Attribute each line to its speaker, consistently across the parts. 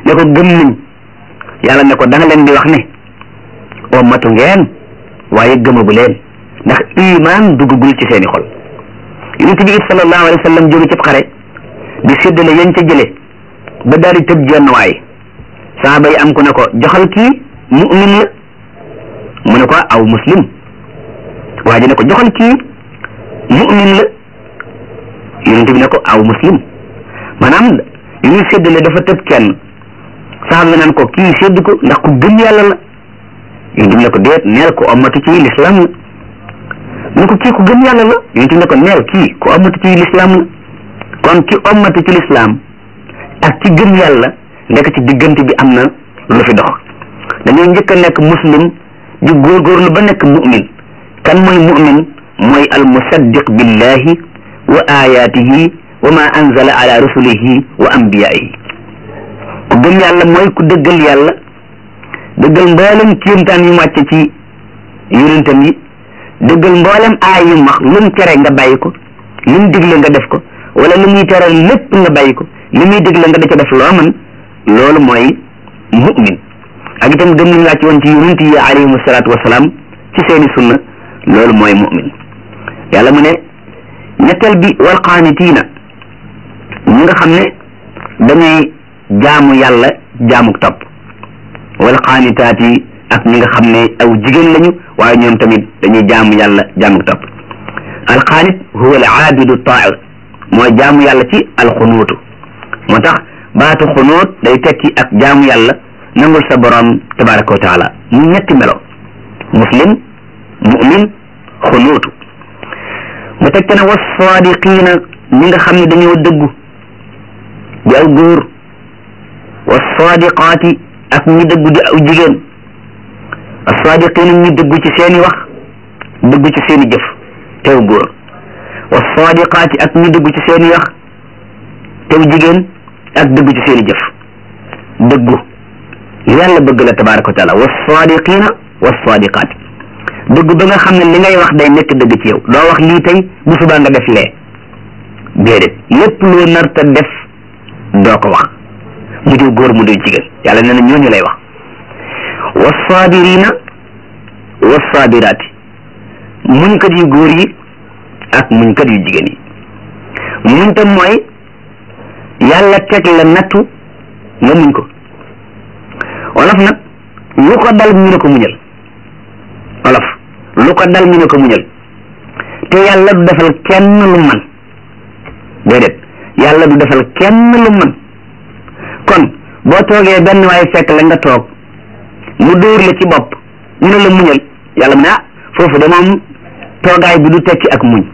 Speaker 1: ne ko gëm nañ yàlla ne ko da nga leen di wax ne ummatu ngeen waaye gëmagu leen ndax iman duggagul ci seeni xol yonent bi sallallahu alayhi wa sallam jóge ci xare di séddale yañ ca jële ba daal di tëb jenn waay saaba yi am ku ne ko joxal kii mu'min la mu ne ko aw muslim waa ji ne ko joxal kii mu'min la yonent bi ne ko aw muslim maanaam yu ñuy séddale dafa tëb kenn saaba yi naan ko kii sédd ko ndax ku gëm yàlla la yonent bi ne ko déet neel ko omatu ci lislaam la mu ne ko kii ku gëm yàlla la yonent bi ne ko neel kii ku omatu ci lislaam la kon ki omatu ci lislaam ak ci gëm yàlla nekk ci diggante bi am na lu fi dox dañoo njëkk a nekk muslim di góorgóorlu ba nekk mu'min kan mooy mu'min mooy al musaddiq billahi wa ayatihi wa ma anzala ala rusulihi wa anbiyaihi ku gëm yàlla mooy ku dëggal yàlla dëggal mboolem kéemtaan yu wàcce ci yonentam yi dëggal mboolem aay yu max lu mu tere nga bàyyi ko lu mu digle nga def ko wala lu muy tere lépp nga bàyyi ko li muy digle nga da ca def loo mën loolu mooy mu'min ak itam gëm nañ wàcc woon ci yonent yi alayhimu salaatu wasalaam ci seeni sunna loolu mooy mu'min yàlla mu ne ñetteel bi wal qaanitiina ñi nga xam ne dañuy jaamu yàlla jaamuk topp wal qaanitaati ak ñi nga xam ne aw jigéen lañu waaye ñoom tamit dañuy jaamu yàlla jaamuk topp al qaanit huwa al aabidu taa'ir mooy jaamu yàlla ci alxunuutu moo tax baatu xunuut day tekki ak jaamu yàlla nangul sa borom tabaraka wa taala mu ñetti melo muslim mu'min xunuutu mu teg te ne was saadiqiina ñi nga xam ne dañoo dëggu di aw góor was saadiqaati ak ñi dëggu di aw jigéen as saadiqiina ñi dëggu ci seeni wax dëggu ci seeni jëf tew góor was saadiqaati ak ñi dëggu ci seeni wax tew jigéen ak dëggu ci seeni jëf dëggu yàlla bëgg la tabaraka wa taala was saadiqiina was saadiqaati dëgg ba nga xam ne li ngay wax day nekk dëgg ci yow doo wax lii tey bu subaa nga def lee déedéet lépp loo nar ta def doo ko wax mu diw góor mu diw jigéen yàlla nee na ñooñu lay wax wassaabirina wassaabiraati muñkat yu góor yi ak muñkat yu jigéen yi muñ tam mooy yàlla teg la nattu nga muñ ko wolof nag lu ko dal ñu ne ko muñal wolof lu ko dal ñu ne ko muñal te yàlla du defal kenn lu man déedéet yàlla du defal kenn lu man kon boo toogee benn waaye fekk la nga toog mu dóor la ci bopp ñu ne la muñal yàlla mu ne ah foofu de moom toogaay bi du tekki ak muñ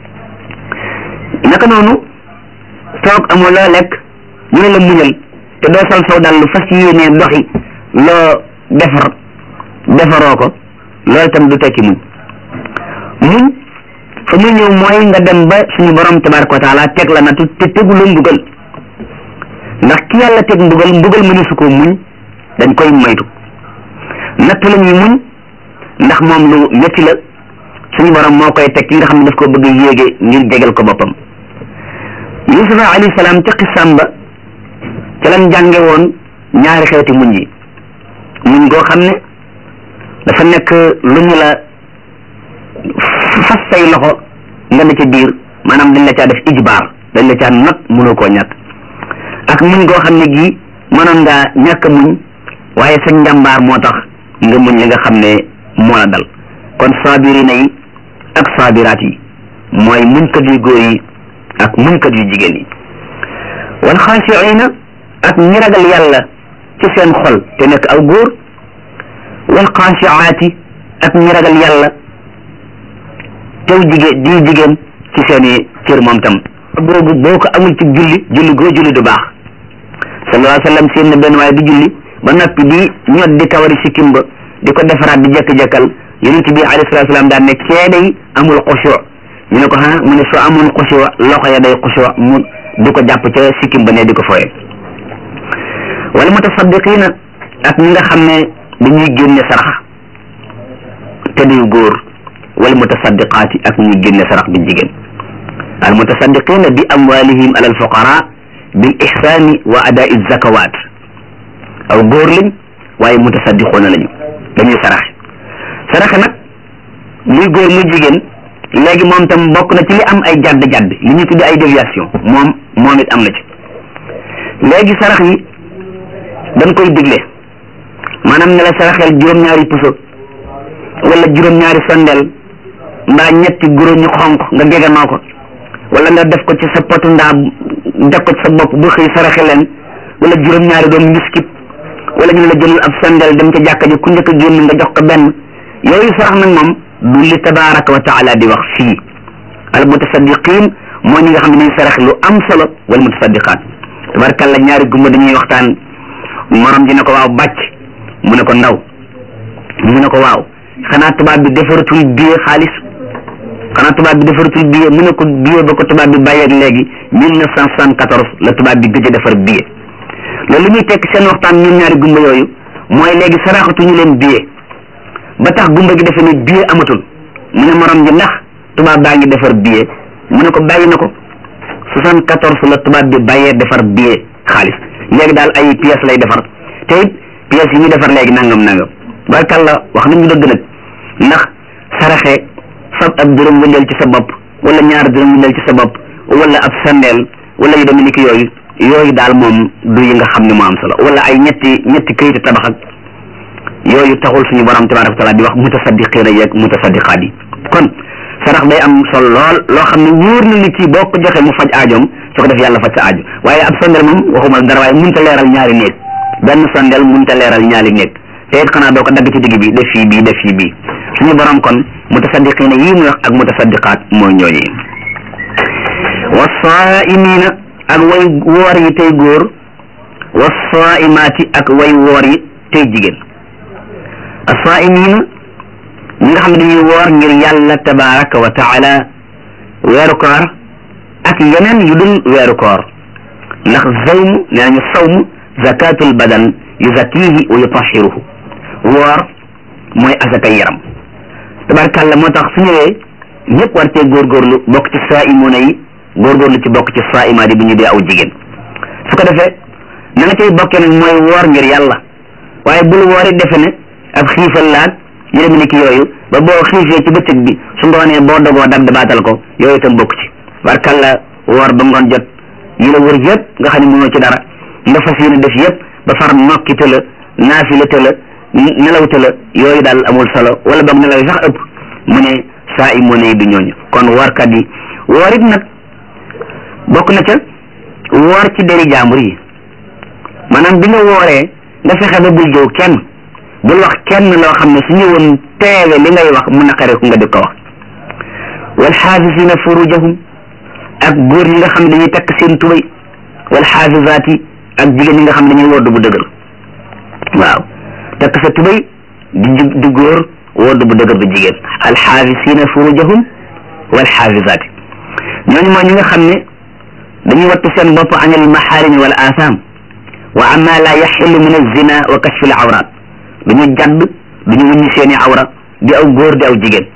Speaker 1: naka noonu toog amoo loo lekk ñu ne la muñal te doo sol saw dal lu fas yéenee doxi loo defar defaroo ko loolu tam du tekki muñ muñ fa mu ñëw mooy nga dem ba suñu borom tabaraka wa taala teg la natu te tegu la mbugal ndax ki yàlla teg mbugal mbugal mënu su ko muñ dañ koy moytu natt la ñuy muñ ndax moom lu métti la suñu borom moo koy teg ki nga xam ne daf ko bëgg yéege ngir jegal ko boppam yusufa alayhi salaam ca xisam ba ca lan jànge woon ñaari xeeti muñ yi muñ goo xam ne dafa nekk lu ñu la fas say loxo nga ne ca biir maanaam dañ la caa def ijbaar dañ la caa not mënoo koo ñàkk ak muñ goo xam ne gii mënoon ngaa ñàkk muñ waaye sa njàmbaar moo tax nga muñ li nga xam ne moo la dal kon saabirina yi ak saabiraat yi mooy muñkat yu góor yi ak muñkat yu jigéen yi wal xaashiina ak ñi ragal yàlla ci seen xol te nekk aw góor wal xaashiaati ak ñi ragal yàlla tew jigéen di jigéen ci seeni cër moom tam boobu boo ko amul ci julli julli goo julli du baax sallallahu alayhi wa sallam seen na benn waaye di julli ba noppi di ñot di kawari sikkim ba di ko defaraat di jekk-jekkal yonent bi alayhi salatu salaam daan ne kee day amul xushu ñu ne ko ha mu ne soo amul xushu loxo ya day xushu mu di ko jàpp ca sikkim ba ne di ko foye wala mutasaddiqina ak ñi nga xam ne dañuy génne sarax te duy góor wal mutasaddiqaati ak ñuy génne sarax di jigéen al mutasaddiqina bi amwalihim ala al fuqara bil ihsani wa adai zakawat aw góor lañ waaye mutasaddiqoona lañu dañuy saraxe saraxe nag muy góor muy jigéen léegi moom tam bokk na ci li am ay jadd jadd li ñu tuddi ay déviation moom moom it am na ci léegi sarax yi dañ koy digle maanaam ne la saraxel juróom-ñaari puso wala juróom-ñaari sondel mbaa ñetti guro ñu xonq nga geganoo ko wala nga def ko ci sa potu ndaa def ko ci sa bopp bu xëy saraxe leen wala juróom-ñaari doom miskit wala ñu la jëlal ab sondel dem ca jàkka ji ku njëkk a génn nga jox ko benn yooyu sarax nag moom du li tabaraka wa taala di wax fii al mutasaddiqin moo ñi nga xam ne dañuy sarax lu am solo wal mutasaddiqaat tabarakalla ñaari gumba dañuy waxtaan morom ji ne ko waaw bàcc mu ne ko ndaw mu ne ko waaw xanaa tubaab bi defaratul billet xaalis xanaa tubaab bi defaratul billet mu ne ko billet ba ko tubaab bi bàyyeeg léegi mille neuf cent soixante-quatorze la tubaab bi gëj a defar billet loolu li muy tekk seen waxtaan ñun ñaari gumba yooyu mooy léegi saraxatuñu leen billet ba tax gumba gi defe ne billet amatul mu ne morom ji ndax tubaab baa ngi defar billet mu ne ko bàyyi na ko soixante-quatorze la tubaab bi bàyyee defar billet xaalis léegi daal ay pièces lay defar te it pièces yi ñu defar léegi nangam nangam barkalla wax nañu dëgg nag ndax saraxe fab ab dërëm wëndeel ci sa bopp wala ñaar dërëm wëndeel ci sa bopp wala ab sandeel wala yu demee ni ki yooyu yooyu daal moom du yi nga xam ne moo am solo wala ay ñetti ñetti këyitu tabax ak yooyu taxul suñu borom tabaraka wa taala di wax mutasaddiqiina yeeg mutasaddiqaat yi kon sarax day am solo lool loo xam ne wóor na ni kii boo ko joxee mu faj aajoom su ko def yàlla faj sa aajo waaye ab sondel moom waxuma dara waaye mënut a leeral ñaari néeg benn sondel mënut a leeral ñaari néeg te it xanaa doo ko dagg ci digg bi def fii bii def fii bii suñu borom kon mutasaddiqiina yii muy wax ak mutasaddiqaat mooy ñooñu wasaa'imiina ak way woor yi tey góor wasaa'imaati ak way woor yi tey jigéen asaa'imiina ñi nga xam ne dañuy woor ngir yàlla tabaraka wa taala weeru koor ak yeneen yu dul weeru koor ndax zawmu nee nañu sawmu zakatul badan yuzakihi wa yutahiruhu woor mooy asakay yaram tabarakàlla moo tax su ñëwee ñëpp war cee góorgóorlu bokk ci saa'imuna yi góorgóorlu ci bokk ci saa'imaat yi bu ñu dee aw jigéen su ko defee na nga cay bokkee nag mooy woor ngir yàlla waaye bul woori defe ne ab xiifal laag yu dem ni ki yooyu ba boo xiifee ci bëccëg bi su ngoonee boo dogoo dab dabaatal ko yooyu itam bokk ci barkalla woor ba ngoon jot yi la wër yëpp nga xam ne mënoo ci dara nga fas yéene def yëpp ba far nokki te la naafila te la nelaw te la yooyu daal amul solo wala boog nelaw yi sax ëpp mu ne saa i moo ne du ñooñu kon woorkat yi woor it nag bokk na ca woor ci deri jaambur yi maanaam bi nga wooree nga fexe ba bul jëw kenn bul wax kenn loo xam ne su ñëwoon teewe li ngay wax mu naqare ko nga di ko wax wal xaafisina furujahum ak góor ñi nga xam ne dañuy takk seen tubay wal xaafisaat yi ak jigéen ñi nga xam ne dañuy wodd bu dëgër waaw takk sa tubay di di góor wodd bu dëgër bu jigéen al xaafisina furujahum wal xaafisaat yi ñooñu mooy ñi nga xam ne dañuy wattu seen bopp anil maxaarimi wal asaam wa amma la yaxillu min alzina wa kashfi al awraat duñu jadd duñu wuññi seeni awra di aw góor di aw jigéen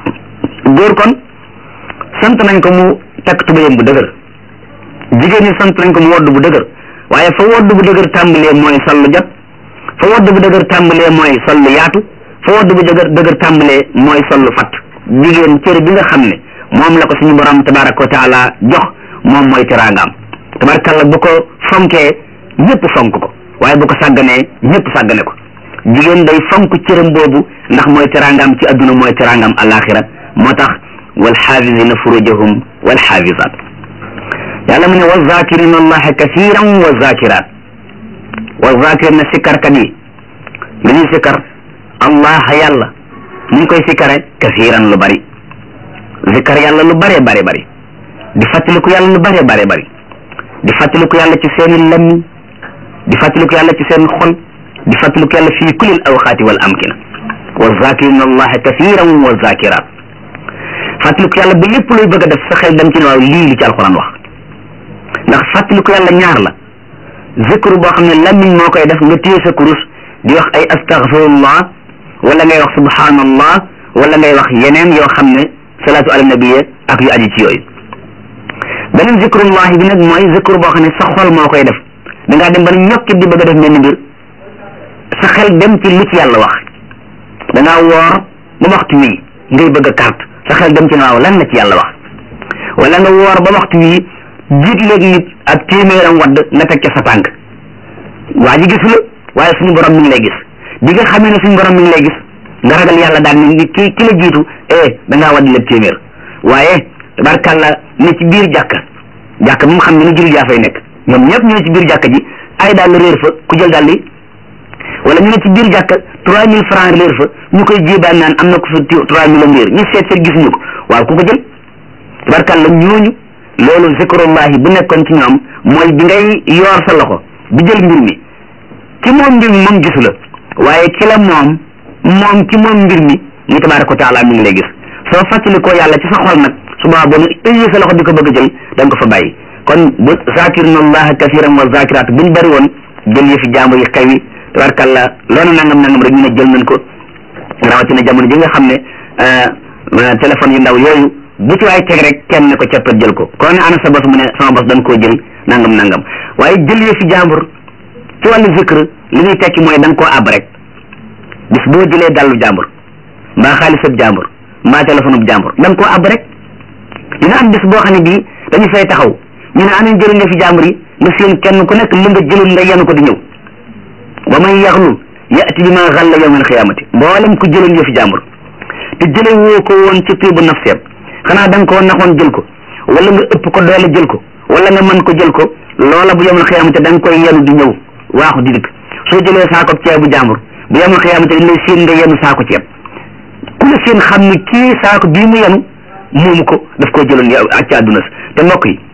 Speaker 1: góor kon sant nañ ko mu takk tubayam bu dëgër jigéen ñi sant nañ ko mu wodd bu dëgër waaye fa wodd bu dëgër tàmbalee mooy sol lu jot fa wodd bu dëgër tàmbalee mooy sol lu yaatu fa wodd bu dëgër dëgër tàmbalee mooy sol lu fatt jigéen cër bi nga xam ne moom la ko suñu borom tabaraka wa taala jox moom mooy teraangaam tabarakalla bu ko fonkee ñëpp fonk ko waaye bu ko sàgganee ñëpp sàggane ko jigéen day fonk cëram boobu ndax mooy teraangam ci adduna mooy teraangam alaxira moo tax wal xaafisina furujahum wal xaafisat yàlla mu ne wa zakirina allaha kathiran wa zakirat wa zakirina sikkarkat yi lu ñuy sikkar allah yàlla ni ñu koy sikkare kathiran lu bari zikkar yàlla lu bare bare bari di fàttaliku yàlla lu bare bare bari di fàttaliku yàlla ci seeni lammiñ di fàttaliku yàlla ci seen xol di fàttaliku yàlla fii kulil awqaati wal amkina wa zakirina allaha kathiran wa zakirat fàttaliku yàlla ba lépp looy bëgg a def sa xel dem ci ne waaw lii li ci alxuraan wax ndax fàttaliku yàlla ñaar la zikru boo xam ne lammiñ moo koy def nga téye sa kurus di wax ay astaghfirullah wala ngay wax subhanallah wala ngay wax yeneen yoo xam ne salaatu ala nabiya ak yu aji ci yooyu beneen zikrullah bi nag mooy zikru boo xam ne sa xol moo koy def da ngaa dem ba ne ñokkit di bëgg a def mel ni mbir xel dem ci lu ci yàlla wax da ngaa woor ba waxtu wii ngay bëgg a carte sa xel dem ci waaw lan la ci yàlla wax wala nga woor ba waxtu wii jiit léegi nit ak téeméeram wadd nga teg ca sa tànk waa ji gisu la waaye suñu borom mi ngi lay gis bi nga xamee ne suñu borom mi ngi lay gis nga ragal yàlla daal ni ni ki ki la jiitu eh da ngaa wadd lépp téeméer waaye tabarkàlla ne ci biir jàkka jàkka moom xam ne ni jullit yaa fay nekk ñoom ñëpp ñu ne ci biir jàkka ji ay daal réer fa ku jël daal di wala ñu ne ci biir jàkka trois mille francs réer fa ñu koy jéebaan naan am na ko fa trois mille am réer ñu seet seet gisuñu ko waaw ku ko jël tabarkàlla ñooñu loolu zikrullahi bu nekkoon ci ñoom mooy bi ngay yoor sa loxo bi jël mbir mi ci moom mbir mi moom gisu la waaye ki la moom moom ci moom mbir mi muy tabaraka wa taala mi ngi lay gis soo fàttali ko yàlla ci sa xol nag suba boo ëyee sa loxo di ko bëgg a jël da nga ko fa bàyyi kon bu zakirina allaha kasiran wa zakirat buñ bëri woon jël yëfi jàmbur yi xew yi tabarkalla loolu nangam nangam rek ñu ne jël nañ ko rawatina jamono ji nga xam ne téléphone yu ndaw yooyu bu ci waay teg rek kenn ne ko cappet jël ko kon ne ana sa bos mu ne sama bos dañ koo jël nangam nangam waaye jël yëfi jàmbur ci wàllu zikr li muy tekki mooy da nga koo àbb rek bis boo jëlee dallu jàmbur mbaa xaalisab jàmbur mbaa téléphone bu jàmbur da nga koo àbb rek dina am bis boo xam ne bii dañu fay taxaw ñu ne anañ jël nga fi jàmbur yi nga seen kenn ku nekk li nga jëlul nga yenu ko di ñëw wa man yaxlu yati bi ma xalla yawmal xiyaamati mboolem ku jëloon yëfi jàmbur te jële woo ko woon ci tuubu nafseem xanaa da nga koo naxoon jël ko wala nga ëpp ko doole jël ko wala nga mën ko jël ko loola bu yawmal xiyaamati da nga koy yenu di ñëw waaxu di dikk soo jëlee saako ceebu jàmbur bu yawmal xiyaamati dañ lay séen nga yenu saako ceeb ku la seen xam ni kii saako bii mu yenu moomu ko daf koo jëloon yow ak ci àdduna te mbokk yi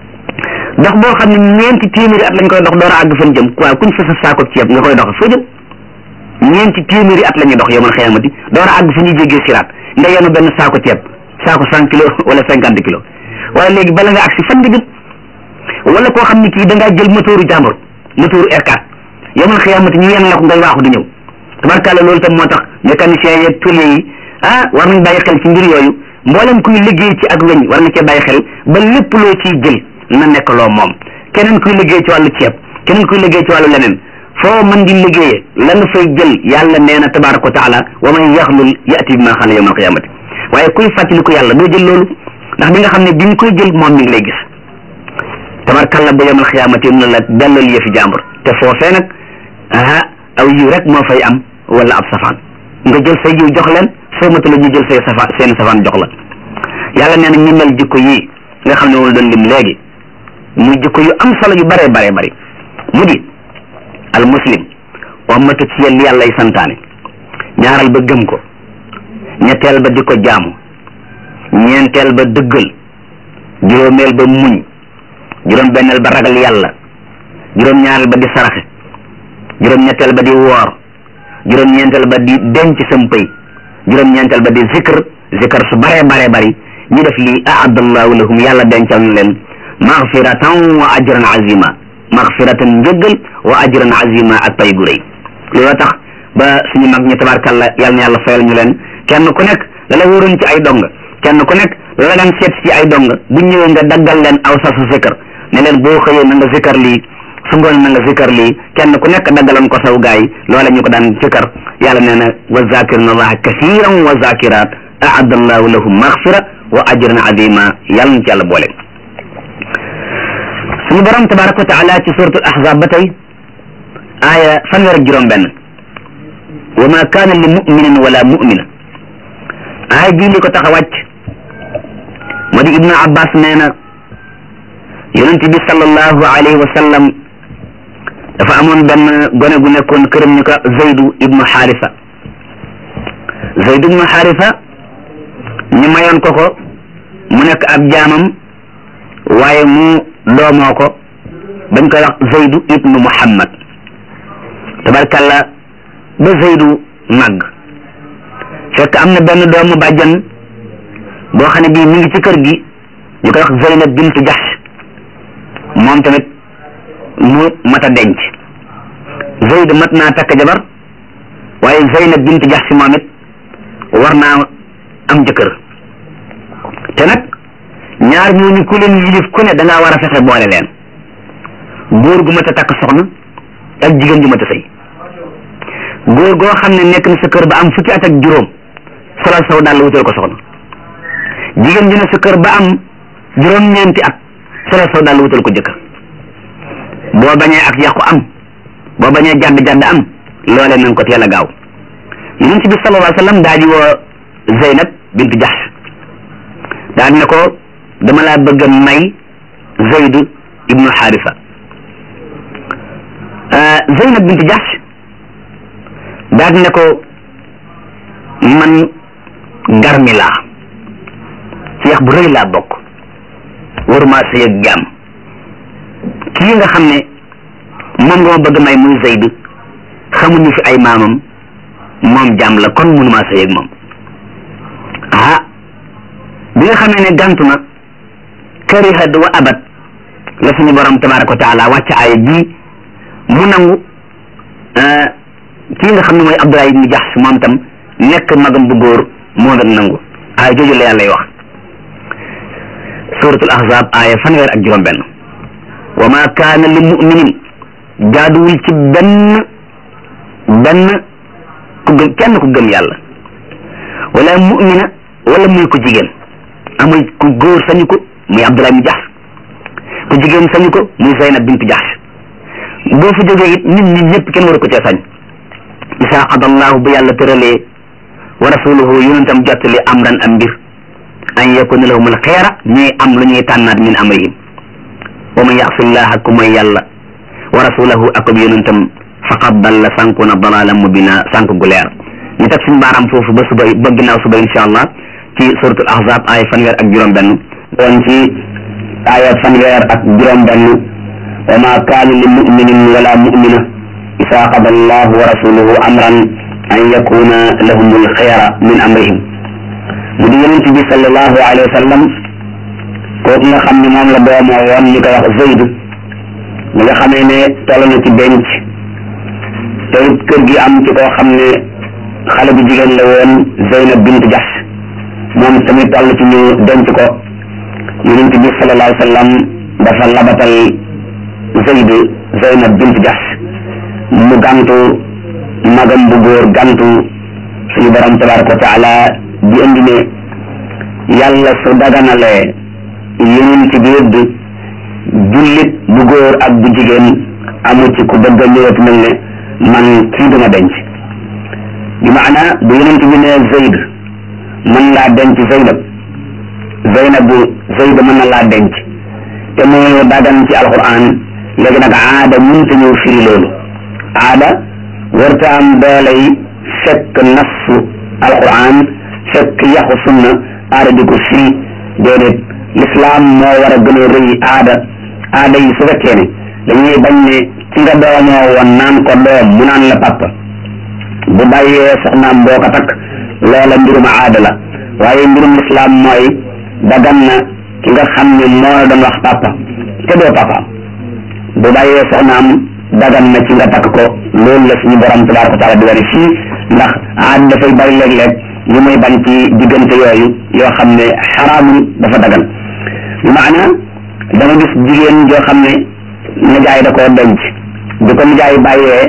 Speaker 1: dox boo xam ne ñeenti téeméeri at lañ koy dox door a àgg fan jëm waaw kuñ fa sa saako ceeb nga koy dox foo jëm ñeenti téeméeri at la ñuy dox yawmal xiyaamati door a àgg fu ñuy jéggee siraat nga yenu benn saako ceeb saako cent kilos wala cinquante kilos waaye léegi bala nga agsi fan nga jëm wala koo xam ne kii da ngaa jël moteuru jàmbur moteuru R4 yawmal xiyaamati ñu yenn la ko ngay waaxu di ñëw tabarkàlla loolu tam moo tax mécanicien yeeg tôlier yi ah war nañ bàyyi xel ci mbir yooyu mboolem kuy liggéey ci ak weñ war nga cee bàyyi xel ba lépp loo ciy jël na nekk loo moom keneen kuy liggéey ci wàllu ceeb keneen kuy liggéey ci wàllu leneen foo mën di liggéeyee la nga fay jël yàlla nee na tabaraka wa taala wa man yaxlul yati bi ma xala yawmal qiyamati waaye kuy fàttali ko yàlla doo jël loolu ndax bi nga xam ne bi nga koy jël moom mi ngi lay gis tabarkalla ba yawmal qiyamati na la dellal yëfi jàmbur te foofee nag ah aw yiw rek moo fay am wala ab safaan nga jël say yiw jox leen soo mata la ñu jël say safa seen safaan jox la yàlla nee na ñi mel jikko yii nga xam ne moom doon lim léegi muy jikko yu am solo yu bare bare bari mu di al muslim wammatu ci yel yàlla y santaane ñaaral ba gëm ko ñetteel ba di ko jaamu ñeenteel ba dëggal juróomeel ba muñ juróom benneel ba ragal yàlla juróom ñaareel ba di saraxe juróom ñetteel ba di woor juróom ñeenteel ba di denc sam pëy juróom ñeenteel ba di zikr zikr su bare bare bari ñu def lii aadallahu lahum yàlla dencal na leen maghfiratan wa ajran azima maghfiratan njëggal wa ajran azima ak pay gu rëy looloo tax ba suñu mag ñi tabarkalla yàlla na yàlla fayal ñu leen kenn ku nekk la la wóoroon ci ay dong kenn ku nekk la la daan seet ci ay dong bu ñëwee nga daggal leen aw sasu zikr ne leen boo xëyee na nga zikr lii su ngoon na nga zikr lii kenn ku nekk daggaloon ko saw gaay loola ñu ko daan zikr yàlla nee na wa zakirina allaha kasiran wa zakirat aadda allahu lahum maghfira wa ajran azima yàlla na ci yàlla boole suñu borom tabaraka wa taala ci suratul ahzab ba tey aaya fanweer ak juróom benn wa ma kaana li muminin wala mumina aaya jii li ko tax a wàcc moo di ibnu abbas nee na yonent bi sallallahu alayhi wa sallam dafa amoon benn gone gu nekkoon këram ñu ko zaydu ibnu xaarisa zaydu ibnu xaarisa ñu mayoon ko ko mu nekk ab jaamam waaye mu doomoo ko bañ koy wax zaydu ibnu muhammad tabarkalla ba zaydu màgg fekk am na benn doomu bàjjan boo xam ne bii mi ngi ci kër gi ñu koy wax zeynab bintu jaxsh moom tamit mu mat a denc zayd mat naa takk jabar waaye zeynab bintu jaxsh moom it war naa am jëkkër te nag ñaar ñooñu ku leen yilif ku ne da ngaa war a fexe boole leen góor gu mat a takk soxna ak jigéen ju mat a sëy góor goo xam ne nekk na sa kër ba am fukki at ak juróom solal saw dàll wutal ko soxna jigéen ji ne sa kër ba am juróom-ñeenti at solal saw dàll wutal ko jëkkër boo bañee ak yàqu am boo bañee jàdd jàdd am loole nañ ko teel a gaaw yonent bi sallallahu alayhi wa sallam daa di woo Zeynab bintu Jahsh daa di ne ko dama laa bëgg a may Zayd ibnu Haarisa Zeynab bintu Jahsh daa di ne ko man garmi laa ci yax bu rëy laa bokk waruma sëy ak jaam kii nga xam ne moom nga ma bëgg may muy Zayd xamuñu fi ay maamam moom jaam la kon mënuma sëy ak moom ah bi nga xamee ne gantu na karihad wa abat la suñu borom tabaraka wa taala wàcc aaya ji mu nangu kii nga xam ne mooy Abdullah ibn Jahsh moom tam nekk magam bu góor moo doon nangu aaya jooju la yàlla wax suratul ahzab aaya fanweer ak juróom benn wa ma kaana li muminin jaaduwul ci benn benn ku gëm kenn ku gëm yàlla wala mumina wala muy ko jigéen amul ku góor sañu ko muy Abdullah ibn Jahsh ku jigéen sañu ko muy Zaynab bint Jahsh boo fa jógee it nit ñi ñëpp kenn waru ko cee sañ isaa qada allahu bu yàlla tëralee wa rasuluhu yonentam jottali amran am mbir an yakuna lahum al xeera ñuy am lu ñuy tànnaat min amrihim wa man yaxsillaha ku mooy yàlla wa rasulahu akub yonentam faqad dalla sànku na dalalan mubina sànku gu leer ñu teg suñu baaraam foofu ba suba ba ginnaaw suba insha allah ci suratul ahzab aaya fanweer ak juróom benn doon ci aaya fanweer ak juróom benn wa ma kaana li muminin wala mumina isa qada allahu wa rasuluhu amran an yakuna lahum alxiyara min amrihim mu di yonent bi sallallahu alayhi wa sallam kooku nga xam ne moom la doomoo woon ñu koy wax Zayd mi nga xamee ne toll na ci denc te kër gi am ci koo xam ne xale bu jigéen la woon Zeynab bint Jahsh moom tamit toll ci ñu denc ko yonent bi sallallahu alayhi wa sallam dafa labatal Zayd Zeynab bint Jahsh mu gantu magam bu góor gantu suñu borom tabaraka wa taala di indi ne yàlla su daganalee yonent bi yëdd jullit bu góor ak bu jigéen amu ci ku bëgg a ñëwat mel ne man kii duma denc bi maana bu yonent bi ne Zayd mën laa denc Zeynab Zeynab bu Zayd mën na laa denc te mu dagan ci alquran léegi nag aada mënta ñëw firi loolu aada warta am dooley fekk nassu alquran fekk yaxu sunna aada di ko firi déedéet l'islam moo war a gën a rëy aada aada yi su fekkee ne dañuy bañ ne ci nga doomoo woon naan ko doom mu naan la papa bu bàyyee soxnaam boo ko takk loola mbirum aada la waaye mbirum l'islam mooy dagan na ki nga xam ne moo la doon wax papa te doo papa bu bàyyee soxnaam dagan na ci nga takk ko loolu la suñu borom tabaraka wa taala di wari fii ndax aada dafay bari léeg-léeg yu muy bañ ci diggante yooyu yoo xam ne xaraamul dafa dagan bi maana dama gis jigéen joo xam ne nijaay da koo denc bi ko nijaay bàyyee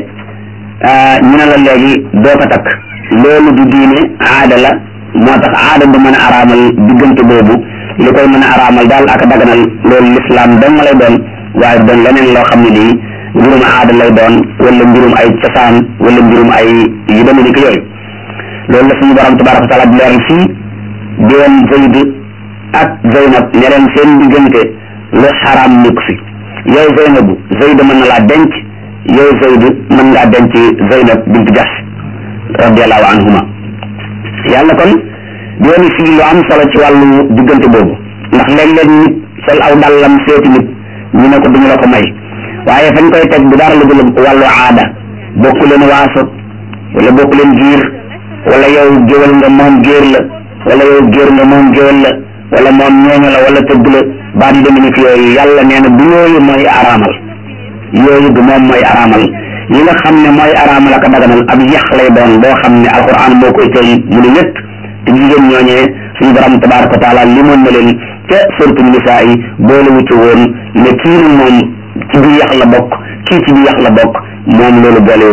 Speaker 1: ñu ne la léegi doo ko takk loolu du diine aada la moo tax aada du mën a araamal diggante boobu li koy mën a araamal daal ak daganal loolu lislaam dong lay doon waaye doon leneen loo xam ne lii mbirum aada lay doon wala mbirum ay cosaan wala mbirum ay yu demee ni ko yooyu loolu la suñu borom tabaraka wa taala di leeral fii di woon Zayd ak Zeynab ne leen seen diggante lu xaraam nekk fi yow Zeynabu Zayd mën na laa denc yow Zayd mën ngaa denc Zeynab bint Jahsh radiallahu anhuma yàlla kon di woon fii lu am solo ci wàllu diggante boobu ndax léeg-léeg nit sol aw dàllam seeti nit ñu ne ko duñu la ko may waaye fañ koy teg bu dara lu dul wàllu aada bokku leen waaso wala bokku leen giir wala yow géwal nga moom géer la wala yow géer nga moom géwal la wala moom ñooñu la wala tëgg la baat yi demee ni ki yooyu yàlla nee na du yooyu mooy araamal yooyu du moom mooy araamal yi nga xam ne mooy araamal ak a daganal ab yax lay doon boo xam ne alquran moo koy tëy mu ne ñett te jigéen ñooñee suñu borom tabaraka wa taala limoon na leen ca suratu nisaa yi boole wu ci woon ne kii moom ci biir yax la bokk kii ci biir yax la bokk moom loolu boole ko woon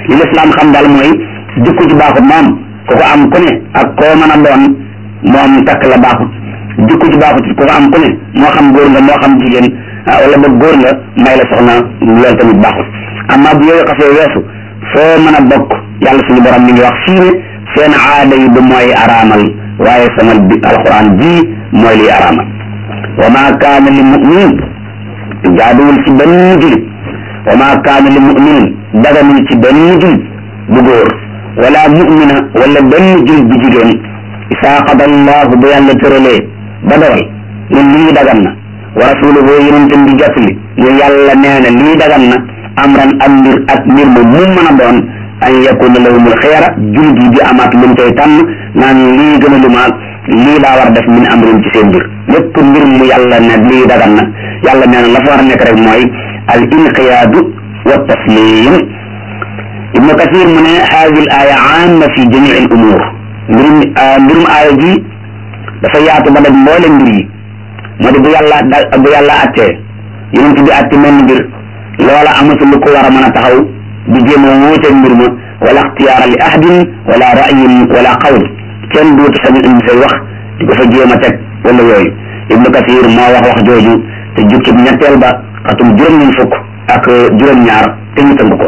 Speaker 1: li lislaam xam daal mooy jikko ci baaxut moom ku ko am ku ne ak koo mën a doon moom takk la baaxut jikko ci baaxut ku ko am ku ne moo xam góor nga moo xam jigéen wala ba góor nga may la soxna loolu tamit baaxut amma bu yooyu xasee weesu foo mën a bokk yàlla suñu borom mi ngi wax fii ne seen aada yi du mooy araamal waaye sama bi alquran bii mooy liy araamal wa ma kaana li muminin jaaduwul ci benn julit wa ma kaana li muminin daganul ci benn julit bu góor wala mumina wala benn julit bu jigéen isaa qada allahu ba yàlla tëralee ba dogal ne lii dagan na wa rasuluhu yonentam bi jotli ne yàlla nee na lii dagan na amran am mbir ak mbir mu mu mën a doon an yakuna lahumul xeera julit yi di amaat luñ koy tànn naan lii gën a lumaal lii laa war a def min amrin ci seen mbir lépp mbir mu yàlla ne lii dagan na yàlla nee na la fa war a nekk rek mooy al inqiyaadu wa taslim ibnu kathir mu ne haadi l aya amma fi jamii al umur mbirum mbirum aaya ji dafa yaatu ba daj mboole mbir yi moo di bu yàlla da bu yàlla attee yonent bi atte menn mbir loola amatul lu ko war a mën a taxaw di jéem a wuuteeg mbir ma wala ixtiyaara li ahadin wala ra'yin wala qawl kenn duutu sañ indi say wax di ko fa jéem a teg wala yooyu ibnu kathir moo wax wax jooju te jukkib ñetteel ba xatum juróom-ñeent fukk ak juróom-ñaar te ñu tënk ko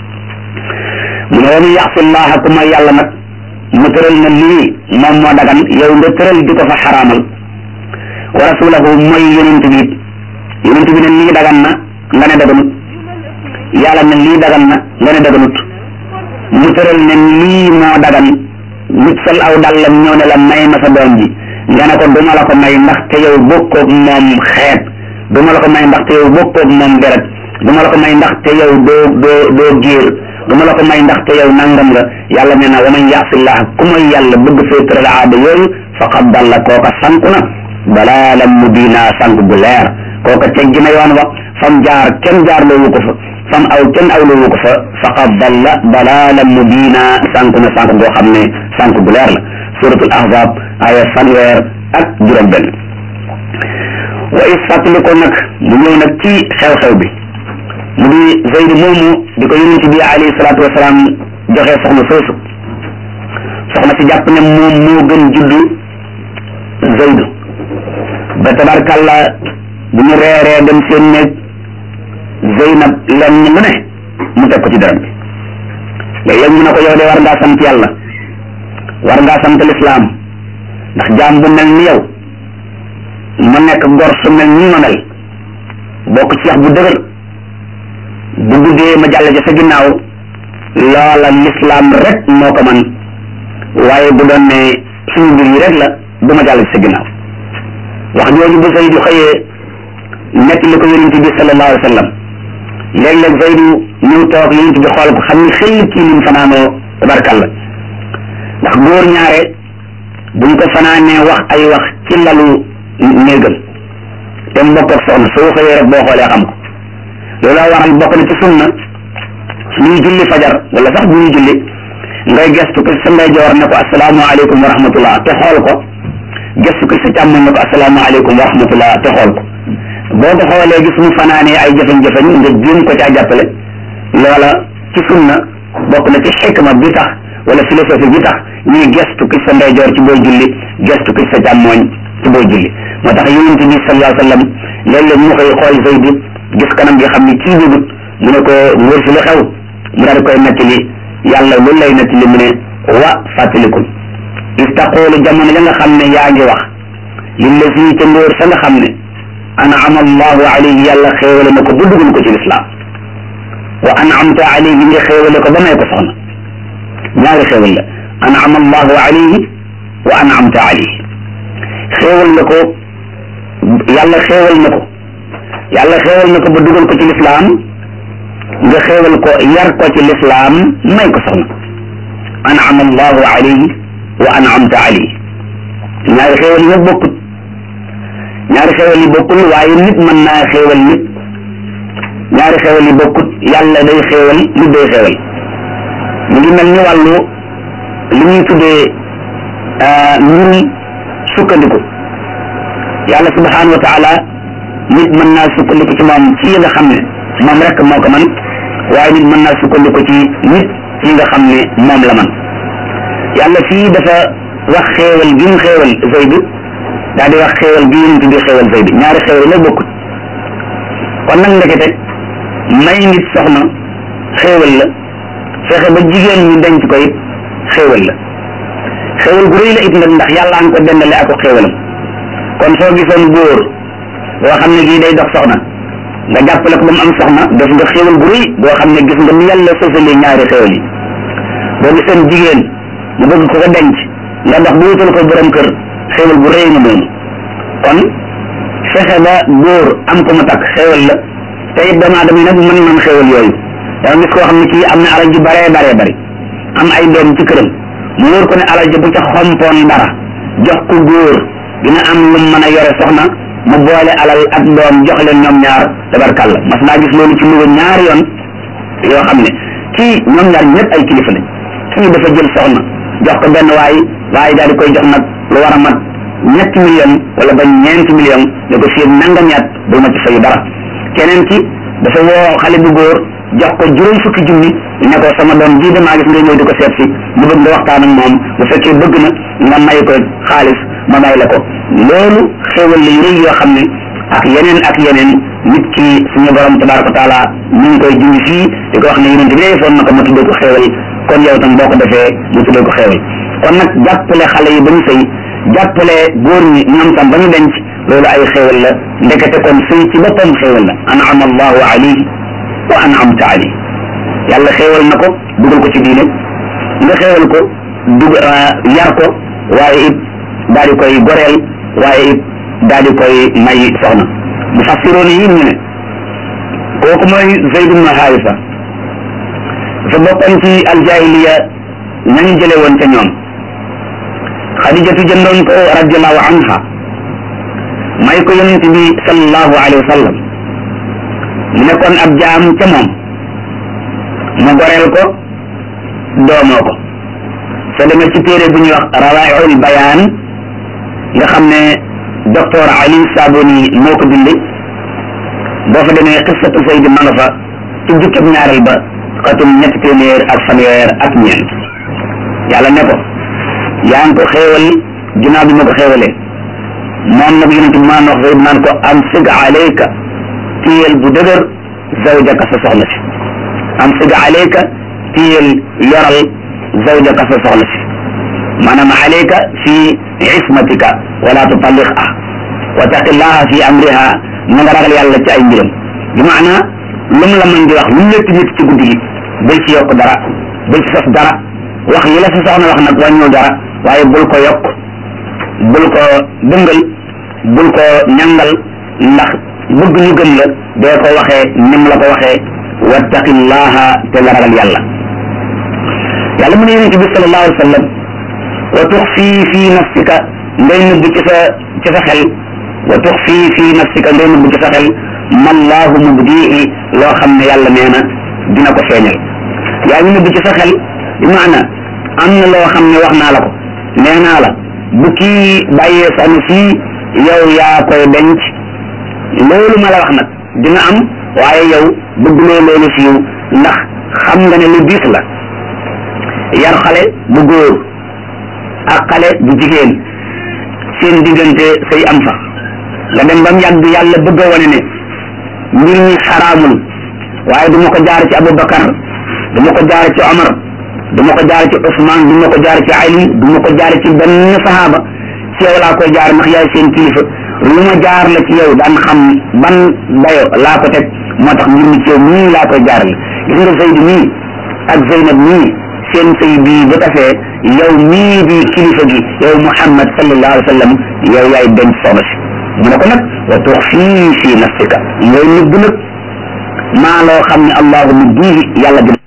Speaker 1: mu ne waman yaxsi llaha ku may yàlla nag mu tëral na lii moom moo dagan yow nga tëral di ko fa xaraamal wa rasulahu mooy yonent bi yonent bi ne lii dagan na nga ne daganut yàlla ne lii dagan na nga ne daganut mu tëral ne lii moo dagan nit sol aw dàllam ñëw ne la may ma sa doom ji nga ne ko duma la ko may ndaxte yow bokkoog moom xeet duma la ko may ndaxte yow bokkoog moom deret duma la ko may ndaxte yow doo doo doo géer duma la ko may ndaxte yow nangam nga yàlla nee na wa man yaasillah ku mooy yàlla bëgg fee tëral aada yooyu faqad dalla kooka sanku na dalaalan mubiina sank bu leer kooka teggi na yoon wa fam jaar kenn jaar loowu ko fa fam aw kenn aw loowu ko fa faqad dalla dalaalan mubiina sanku na sank goo xam ne sank bu leer la suratul ahzab aya fanweer ak juróom benn wa is fàttali ko nag mu ñëw nag ci xew-xew bi mu di Zayd moomu di ko yonent bi alayhi salaatu wasalaam joxe soxna soosu soxna si jàpp ne moom moo gën juddu Zayd ba tabarkàlla bu ñu reeree dem seen néeg Zeynab lenn lu ne mu teg ko ci dara bi léeg-léeg ñu ne ko yow de war ngaa sant yàlla war ngaa sant lislaam ndax jaam bu mel ni yow ma nekk gor su mel nii ma mel bokk ci yax bu dëgër bu guddee ma jàll ca sa ginnaaw loola lislaam rek moo ko man waaye bu doon ne suñu mbir yi rek la du ma jàll ci sa ginnaaw wax jooju bu Zaydu xëyee nekk li ko yonent bi sallallahu alayhi wa sallam léeg-léeg Zaydu ñëw toog yonent bi xool ko xam ni xel kii lim fanaanoo tabarkalla ndax góor ñaare buñ ko fanaanee wax ay wax ci lalu néegam te mu bokk ak soxna soo xëyee rek boo xoolee xam ko looloo waral bokk na ci sunna suñuy julli fajar wala sax bu ñuy julli ngay gestu ko sa ndeyjoor ne ko asalaamaaleykum wa rahmatullah te xool ko gestu ko sa càmmoñ ne ko asalaamaaleykum wa rahmatullah te xool ko boo ko xoolee gis mu fanaanee ay jafe-jafe nga jéem ko caa jàppale loola ci sunna bokk na ci xikma bi tax wala philosophie bi tax ñuy gestu ko sa ndeyjoor ci booy julli gestu ko sa càmmoñ ci booy julli moo tax yonent bi sallallahu alayhi wa sallam léeg-léeg mu koy xool Zayd gis kanam gi xam ni kii bëggut mu ne ko ngóor si lu xew mu daal di koy nettali yàlla loolu lay nettali mu ne wa fàttalikul is taqoolu jamono ya nga xam ne yaa ngi wax lillazi ca ngóor sa nga xam ne an'ama allahu alayhi yàlla xéewale na ko ba dugal ko ci lislaam wa an'amta alayhi nga xéewale ko ba may ko soxna ñaari xéewal la an'ama allahu alayhi wa an'amta alayhi xéewal na ko yàlla xéewal na ko yàlla xéewal na ko ba dugal ko ci lislaam nga xéewal ko yar ko ci lislaam may ko soxna an'ama allahu alayhi wa an'amta alayhi ñaari xéewal yi nag bokkut ñaari xéewal yi bokkul waaye nit mën naa xéewal nit ñaari xéewal yi bokkut yàlla day xéewal nit day xéewal mu ngi mel ni wàllu li ñuy tuddee mbirum sukkandiku yàlla subhanahu wa taala nit mën naa sukkandiku ci moom ci yi nga xam ne moom rek moo ko man waaye nit mën naa sukkandiku ci nit ci nga xam ne moom la man yàlla fii dafa wax xéewal gi mu xéewal Zayd daal di wax xéewal gi yonent bi xéewal Zayd ñaari xéewal la bokkut kon nag ndekete may nit soxna xéewal la fexe ba jigéen ñi denc ko it xéewal la xéewal gu rëy la it nag ndax yàlla nga ko dendale ak ko xéewalam kon soo gisoon góor boo xam ne gii day dox soxna nga jàppale ko ba mu am soxna def nga xéewal gu rëy boo xam ne gis nga ni yàlla sësalee ñaari xéewal yi boo gisoon jigéen mu bëgg ko ko denc nga dox bu wutal ko borom kër xéewal bu rëy nga noonu kon fexe ba góor am ko mu takk xéewal la te it doomu aadama yi nag mën man xéewal yooyu danga gis koo xam ne kii am na alal ju baree baree bari am ay doom ci këram mu wóor ko ne alal ji bu ca xompoon dara jox ko góor dina am lu mën a yore soxna mu boole alal ak doom jox leen ñoom ñaar tabarkàlla mas naa gis loolu ci Louga ñaari yoon yoo xam ne kii ñoom ñaar ñëpp ay kilifa lañ kii dafa jël soxna jox ko benn waay waaye daal di koy jox nag lu war a mat ñetti million wala ba ñeenti million ne ko fii nangam yaat bul ma ci fayu dara keneen ki dafa woo xale bu góor jox ko juróom fukki junni ne ko sama doom jii de maa gis ngay ñëw di ko seet si mu bëgg nga waxtaan ak moom bu fekkee bëgg na nga may ko xaalis ma may la ko loolu xéewal la yu rëy yoo xam ne ak yeneen ak yeneen nit ki suñu borom tabaraka wa taala ñu ngi koy junj fii di ko wax ne yonent bi defoon na ko ma tuddee ko xéewal kon yow tam boo ko defee mu tuddee ko xéewal kon nag jàppale xale yi ba ñu sëy jàppale góor ñi ñoom tam ba ñu denc loolu ay xéewal la ndekete kon sëy ci boppam xéewal la an'ama allahu alayhi wa an'amta alayhi yàlla xéewal na ko dugal ko ci diine nga xéewal ko dug yar ko waaye it daal di koy goreel waaye it daal di koy may soxna mufassiroon yi ñu ne kooku mooy Zayd ibn Haarisa dafa bokkoon ci aljahiliya nañu jële woon ca ñoom xadijatu jëndoon ko radiallahu anha may ko yonent bi sallallahu alayhi wa sallam mu nekkoon ab jaam ca moom mu goreel ko doomoo ko soo demee ci téere bu ñuy wax rawaaixul bayaan nga xam ne docteur Ali Saboni moo ko bind boo fa demee xissatu Zayd ma nga fa ci jukkab ñaareel ba xatum ñetti téeméer ak fanweer ak ñeent yàlla ne ko yaa ngi ko xéewal ginnaaw bi ma ko xéewalee moom nag yonent bi maan wax Zayd naan ko am sig alayka téyel bu dëgër zawjaka sa soxla si am sig alayka téyel yoral zawjaka sa soxla si maanaam alayka fi ismatika wala tutalliqa wa taqillaha fi amriha na nga ragal yàlla ci ay mbiram bi maana lu mu la mën di wax lu mu létt nit ci guddi gi bul ci yokk dara bul ci sos dara wax yi la sa soxna wax nag wàññul dara waaye bul ko yokk bul ko dëngal bul ko ñangal ndax bëgg ñu gëm la dee ko waxee nim la ko waxee wattaqillaha te nga ragal yàlla yàlla mu ne yonente bi sallallahu alayhi wa sallam wa tuxfi fi nafsika ngay nëbb ci sa ci sa xel wa tuxfi fi nafsika ngay nëbb ci sa xel mallahu mubdihi loo xam ne yàlla nee na dina ko feeñal yaa ngi nëbb ci sa xel bi maana am na loo xam ne wax naa la ko nee naa la bu kii bàyyee sànni fii yow yaa koy denc loolu ma la wax nag dina am waaye yow bëgguloo loolu siiw ndax xam nga ne lu diis la yar xale bu góor ak xale bu jigéen seen diggante say am fa nga dem ba mu yàgg yàlla bëgg a wane ne mbir ñi xaraamul waaye du ma ko jaar ci Aboubacar du ma ko jaar ci Omar du ma ko jaar ci Ousmane du ma ko jaar ci Ali du ma ko jaar ci benn sahaaba ci yow laa koy jaar ndax yaay seen kilifa lu ma jaar la ci yow daan xam ban dayo laa ko teg moo tax mbir mi ci yow mii laa koy jaarale gis nga Zayd mii ak Zeynab mii seen sëy bii bu tasee yow mii di kilifa gi yow Muhammad sallallahu alayhi wa sallam yow yaay denc soxna si mu ne ko nag wa tuxfii fi nafsika ngay nëbb nag maa loo xam ne allahu mubdihi yàlla